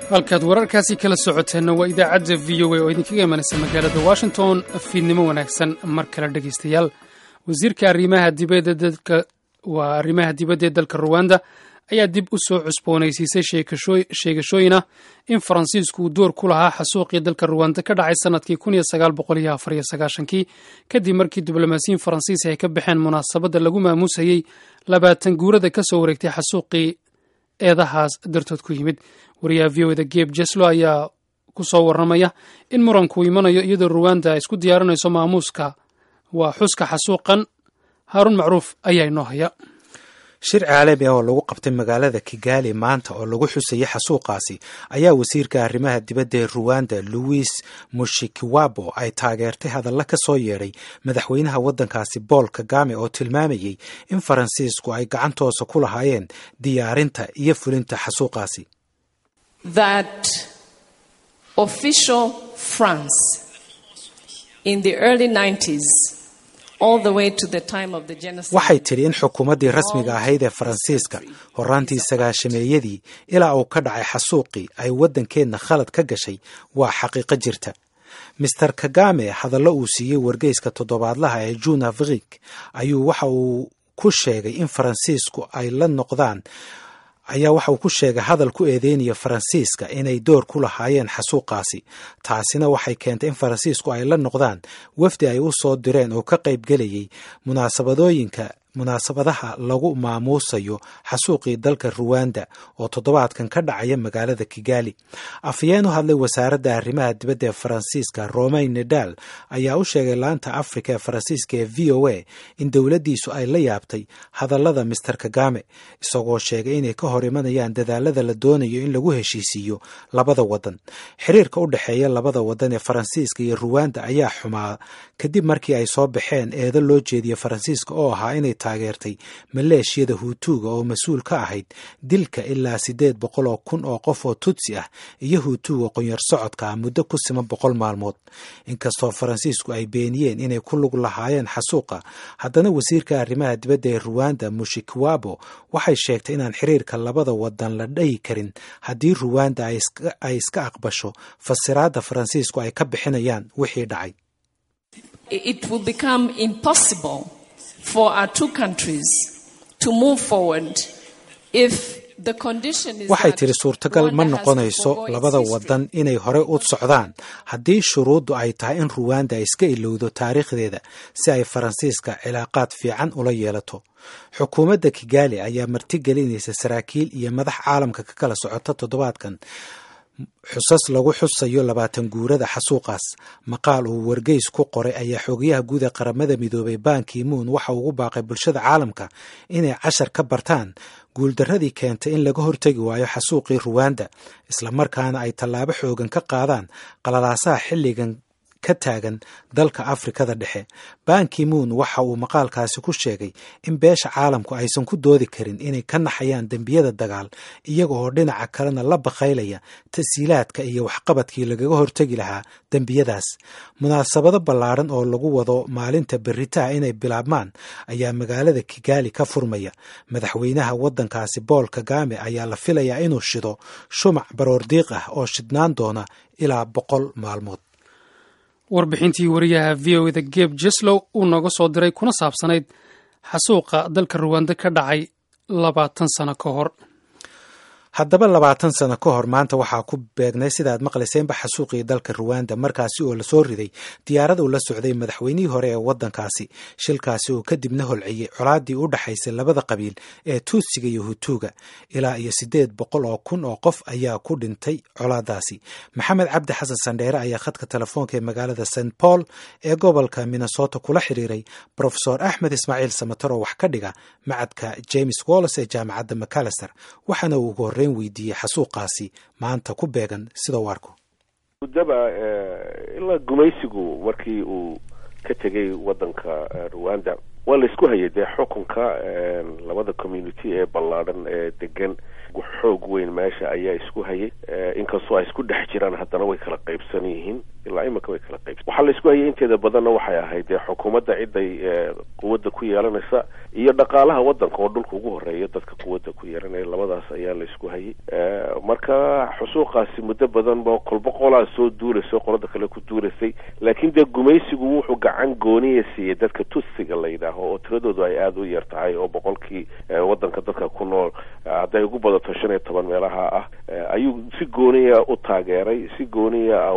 halkaad wararkaasi kala socoteenna waa idaacadda v o a oo idinkaga imanaysa magaalada washington fiidnimo wanaagsan mar kale dhegaystayaal wasiirka arrimaha dibadda dalka waa arrimaha dibadda ee dalka ruwanda ayaa dib u soo cusboonaysiisay sheegashooyin ah in faransiisku uu door ku lahaa xasuuqii dalka ruwanda ka dhacay sanadkii kii kadib markii diblomaasiyiin faransiis ay ka baxeen munaasabadda lagu maamuusayey labaatan guurada ka soo wareegtay xasuuqii eedahaas dartood ku yimid wariyaha v o da geb jeslo ayaa ku soo warramaya in muranku imanayo iyadoo ruwanda ay isku diyaarinayso maamuuska waa xuska xasuuqan haaruun macruuf ayaa inoo haya shir caalami ah oo lagu qabtay magaalada kigali maanta oo lagu xusayay xasuuqaasi ayaa wasiirka arrimaha dibadda ee ruwanda louis mushikiwabo ay taageertay hadalla ka soo yeedhay madaxweynaha waddankaasi bool kagame oo tilmaamayey in faransiisku ay gacantoosa ku lahaayeen diyaarinta iyo fulinta xasuuqaasi waxay tidhi in xukuumaddii rasmiga ahayd ee faransiiska horaantii sagaashameeyadii ilaa uu ka dhacay xasuuqii ay waddankeenna khalad ka gashay waa xaqiiqo jirta master kagame hadallo uu siiyey wargeyska toddobaadlaha ee june afrik ayuu waxa uu ku sheegay in faransiisku ay la noqdaan ayaa waxa uu ku sheegay hadal ku eedeynaya faransiiska inay door ku lahaayeen xasuuqaasi taasina waxay keentay in faransiisku ay la noqdaan wafdi ay u soo direen oo ka qaybgelayay munaasabadooyinka munaasabadaha lagu maamuusayo xasuuqii dalka ruwanda oo toddobaadkan ka dhacaya magaalada kigali afhayeen u hadlay wasaaradda arrimaha dibadda ee faransiiska romain nedal ayaa u sheegay laanta afrika ee faransiiska ee v o a in dowladdiisu ay la yaabtay hadallada master kagame isagoo sheegay inay ka hor imanayaan dadaalada la doonayo in lagu heshiisiiyo labada waddan xiriirka u dhexeeya labada waddan ee faransiiska iyo ruwanda ayaa xumaa kadib markii ay soo baxeen eedo loo jeediya faransiiska oo ahaa inay taageertay maleeshiyada huutuuga oo mas-uul ka ahayd dilka ilaa siddeed boqol oo kun oo qof oo tutsi ah iyo huutuuga qonyar socodka ah muddo ku siman boqol maalmood inkastoo faransiisku ay beeniyeen inay ku lug lahaayeen xasuuqa haddana wasiirka arrimaha dibadda ee ruwanda mushikiwabo waxay sheegtay inaan xiriirka labada wadan la dhayi karin haddii ruwanda ay iska aqbasho fasiraadda faransiisku ay ka bixinayaan wixii dhacay waxay tidhi suurtagal ma noqonayso labada wadan inay hore u socdaan haddii shuruuddu ay tahay in ruwanda ay iska ilowdo taariikhdeeda si ay faransiiska cilaaqaad fiican ula yeelato xukuumadda kigali ayaa martigelinaysa saraakiil iyo madax caalamka ka kala socota toddobaadkan xusas lagu xusayo labaatan guurada xasuuqaas maqaal uu wargeys ku qoray ayaa xogayaha guud ee qaramada midoobay banki moon waxa ugu baaqay bulshada caalamka inay cashar ka bartaan guuldarradii keentay in laga hortegi waayo xasuuqii ruwanda islamarkaana ay tallaabo xoogan ka qaadaan qalalaasaha xilligan ka taagan dalka afrikada dhexe banki moon waxa uu maqaalkaasi ku sheegay in beesha caalamku aysan ku doodi karin inay ka naxayaan dembiyada dagaal iyaga oo dhinaca kalena la baqaylaya tasiilaadka iyo waxqabadkii lagaga hortegi lahaa dembiyadaas munaasabado ballaadhan oo lagu wado maalinta beritaha inay bilaabmaan ayaa magaalada kigali ka furmaya madaxweynaha waddankaasi bool kagame ayaa la filayaa inuu shido shumac baroordiiq ah oo shidnaan doona ilaa boqol maalmood warbixintii wariyaha v o da geb jeslow uu nooga soo diray kuna saabsanayd xasuuqa dalka ruwanda ka dhacay labaatan sano ka hor haddaba labaatan sano ka hor maanta waxaa ku beegnay sidaad maqlayseenba xasuuqii dalka ruwanda markaasi oo lasoo riday diyaarad uu la socday madaxweynihii hore ee waddankaasi shilkaasi oo kadibna holciyey colaadii u dhaxaysay labada qabiil ee tuutsiga iyo hutuuga ilaa iyo siddeed boqol oo kun oo qof ayaa ku dhintay colaadaasi maxamed cabdi xasan sandheere ayaa khadka telefoonka ee magaalada st paul ee gobolka minnesota kula xiriiray brofesor axmed ismaaciil samater oo wax ka dhiga macadka james wallis ee jaamacadda macalister waxaana uu ugu horey weydiiyey xasuuqaasi maanta ku beegan sida u arko muddaba ilaa gumaysigu markii uu ka tegay waddanka ruwanda waa la isku hayay dee xukunka labada community ee ballaadhan ee degan xoog weyn meesha ayaa isku hayay inkastoo ay isku dhex jiraan haddana way kala qaybsan yihiin ilaa imika way kala qaybsan waxaa la isku hayay inteeda badanna waxay ahayd dee xukuumadda ciday quwadda ku yeelanaysa iyo dhaqaalaha waddanka oo dhulka ugu horeeya dadka quwadda ku yeelanaya labadaas ayaa la isku hayay marka xusuuqaasi muddo badan ba kolba qolaa soo duulaysa qolada kale ku duulaysay laakiin dee gumaysigu wuxuu gacan gooniya siiyey dadka tutsiga la yidhaaho oo tiradoodu ay aada u yar tahay oo boqolkii waddanka dadka ku nool hadday ugu badato shan iyo toban meelaha ah ayuu si gooniya u taageeray si gooniya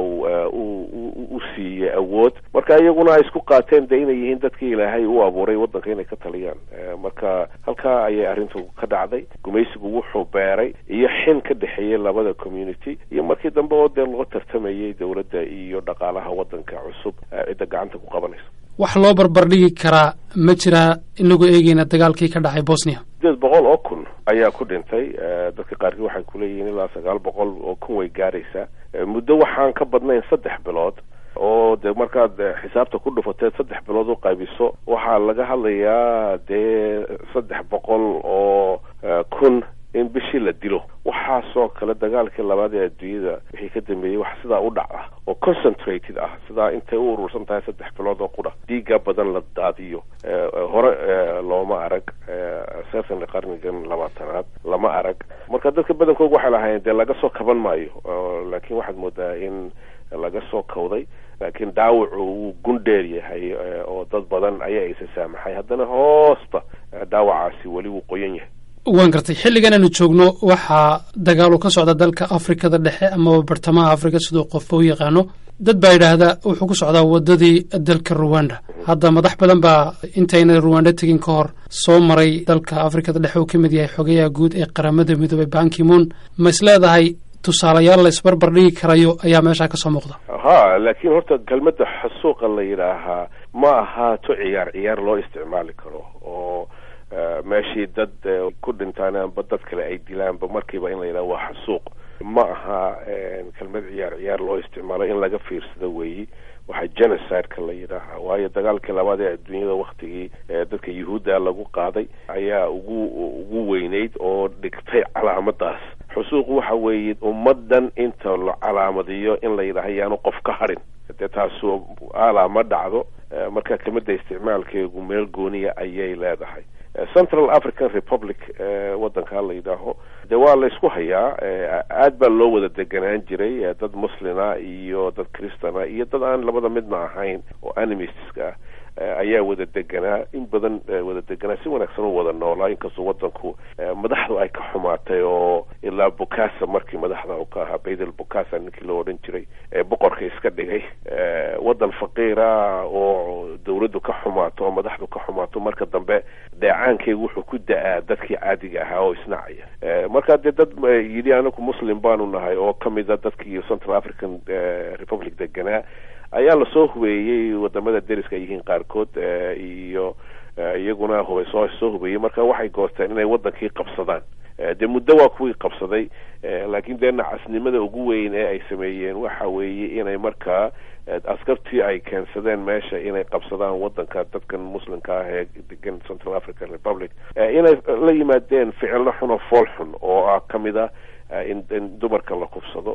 u siiyey awood marka iyaguna ay isku qaateen de inay yihiin dadkii ilaahay u abuuray waddanka inay ka taliyaan marka halkaa ayay arrintu ka dhacday gumaysigu wuxuu beeray iyo xin ka dhexeeyey labada community iyo markii dambe oo dee loo tartamayay dowladda iyo dhaqaalaha waddanka cusub cidda gacanta ku qabanaysa wax loo barbardhigi karaa ma jiraa inagoo eegeyna dagaalkii ka dhacay bosnia sideed boqol oo kun ayaa ku dhintay dadka qaarkii waxay kuleeyihiin ilaa sagaal boqol oo kun way gaaraysaa muddo waxaan ka badnayn saddex bilood oo dee markaad xisaabta ku dhufateed saddex bilood u qaybiso waxaa laga hadlayaa dee saddex boqol oo kun in bishii la dilo waxaasoo kale dagaalkii labaad ee adduunyada wixii ka dambeeyey wax sidaa u dhac ah oo concentrated ah sidaa intay u urursan tahay saddex bilood oo qudha dhiiga badan la daadiyo hore looma arag certainly qarnigan labaatanaad lama arag marka dadka badankooga waxay lahaayeen dee laga soo kaban maayo laakiin waxaad moodaa in laga soo kawday laakiin dhaawacu wuu gundheer yahay oo dad badan ayaa isa saamaxay haddana hoosta dhaawacaasi weli wuu qoyan yahay waan gartay xilligan aanu joogno waxaa dagaalu ka socda dalka afrikada dhexe amaba bartamaha afrika siduu qofba u yaqaano dad baa yidhaahdaa wuxuu ku socdaa waddadii dalka ruwanda hadda madax badan baa intayna ruwanda tegin ka hor soo maray dalka afrikada dhexe uu ka mid yahay xogayaha guud ee qaramada midoobay bankimoon ma is leedahay tusaalayaal la isbarbar dhigi karayo ayaa meeshaa ka soo muuqda ha laakiin horta kelmadda xasuuqa la yidhaahaa ma ahaato ciyaar ciyaar loo isticmaali karo oo meeshii dad ku dhintaan amba dad kale ay dilaanba markiiba in la yidhaha waa xasuuq ma aha kelmad ciyaar ciyaar loo isticmaalo in laga fiirsado weeyi waxaa genocide-ka la yidhaaha waayo dagaalkii labaad ee adduunyada waktigii dadka yuhuudda lagu qaaday ayaa ugu ugu weyneyd oo dhigtay calaamadaas xusuuq waxa weeye ummaddan inta la calaamadiyo in la yidhaaha yaanu qof ka hadhin dee taasu alaa ma dhacdo marka kelmadda isticmaalkeegu meel gooniya ayay leedahay central african republic waddankaa la yidhaaho dee waa la isku hayaa aad baa loo wada deganaan jiray dad muslina iyo dad christana iyo dad aan labada midna ahayn oo animistska ah ayaa wada deganaa in badan wada deganaa si wanaagsan u wada noolaa inkastoo waddanku madaxdu ay ka xumaatay oo ilaa bukasa markii madaxda u ka ahaa baydel bukasa ninkii loo odhan jiray ee boqorka iska dhigay waddan faqiira oo dawladdu ka xumaato oo madaxdu ka xumaato marka dambe dheecaankeygu wuxuu ku da-aa dadkii caadiga ahaa oo isnacaya marka dee dad yidhi anagu muslim baanu nahay oo kamida dadkii central african republic deganaa ayaa lasoo hubeeyey wadamada deriska ay yihiin qaarkood iyo iyaguna hubay soo soo hubeeyey marka waxay goosteen inay waddankii qabsadaan dee muddo waa kuwii qabsaday laakiin dee nacasnimada ugu weyn ee ay sameeyeen waxa weeye inay markaa askartii ay keensadeen meesha inay qabsadaan waddanka dadkan muslimka ah ee degan central african republic inay la yimaadeen ficillo xun oo fool xun oo ah ka mid ah in in dumarka la kufsado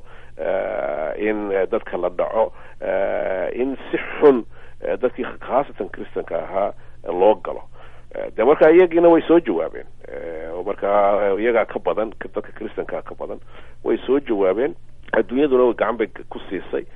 in dadka la dhaco in si xun dadkii khaasatan christanka ahaa loo galo de marka iyagiina way soo jawaabeen markaa iyagaa ka badan dadka christankaa ka badan way soo jawaabeen adduunyaduna gacan bay ku siisay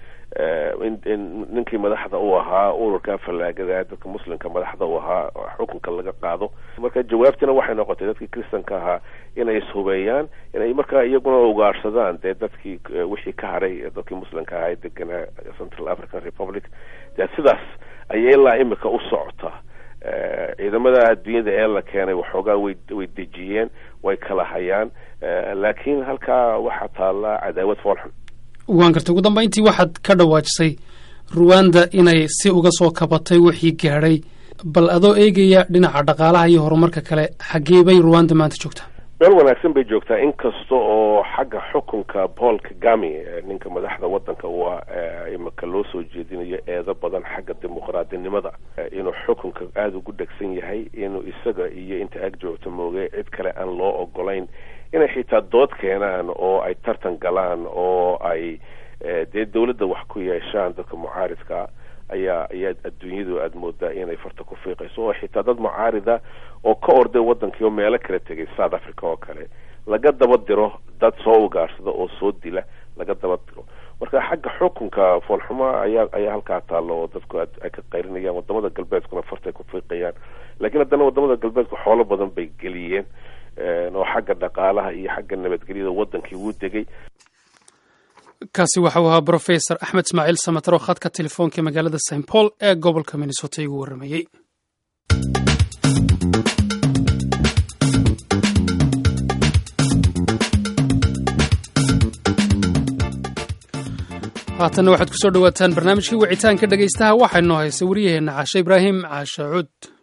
in ninkii madaxda u ahaa ururka fallaagada dadka muslimka madaxda u ahaa xukunka laga qaado marka jawaabtina waxay noqotay dadkii christanka ahaa inay ishubeeyaan inay markaa iyaguna ugaarsadaan dee dadkii wixii ka hadhay dadkii muslimka ahaa ee deganaa central african republic dee sidaas ayay ilaa imika u socotaa ciidamada adduunyada ee la keenay waxoogaa way way dejiyeen way kala hayaan laakiin halkaa waxaa taalla cadaawad foolxun waan gartay ugu dambayntii waxaad ka dhawaajisay ruwanda inay si uga soo kabatay wixii gaadhay bal adoo eegaya dhinaca dhaqaalaha iyo horumarka kale xaggee bay ruwanda maanta joogtaa meel wanaagsan bay joogtaa inkasta oo xagga xukunka paul kagami ninka madaxda wadanka u ah imika loo soo jeedinayo eedo badan xagga dimuqraadinimada inuu xukunka aada ugu dhegsan yahay inuu isaga iyo inta ag joogto mooge cid kale aan loo ogolayn inay xitaa dood keenaan oo ay tartan galaan oo ay dee dawladda wax ku yeeshaan dadka mucaaridkaa ayaa ayaa adduunyadu aada moodaa inay farta ku fiiqayso oo xitaa dad mucaarida oo ka orday wadankii oo meelo kala tegay south africa oo kale laga daba diro dad soo ugaarsada oo soo dila laga daba diro marka xagga xukunka foolxuma ayaa ayaa halkaa taalla oo dadku ay ka qayrinayaan wadamada galbeedkuna fartay ku fiiqayaan laakiin haddana wadamada galbeedku xoolo badan bay geliyeen oo xagga dhaqaalaha iyo xagga nabadgelyada wadankii wuu degay kaasi waxau ahaa brofesor axmed ismaaciil samataro khadka telefoonka magaalada st paul ee gobolka minnesota igu warramayey haatanna waxaad ku soo dhowaataan barnaamijkii wicitaanka dhegaystaha waxaa inoo haysa wariyaheenna caashe ibraahim caashe cud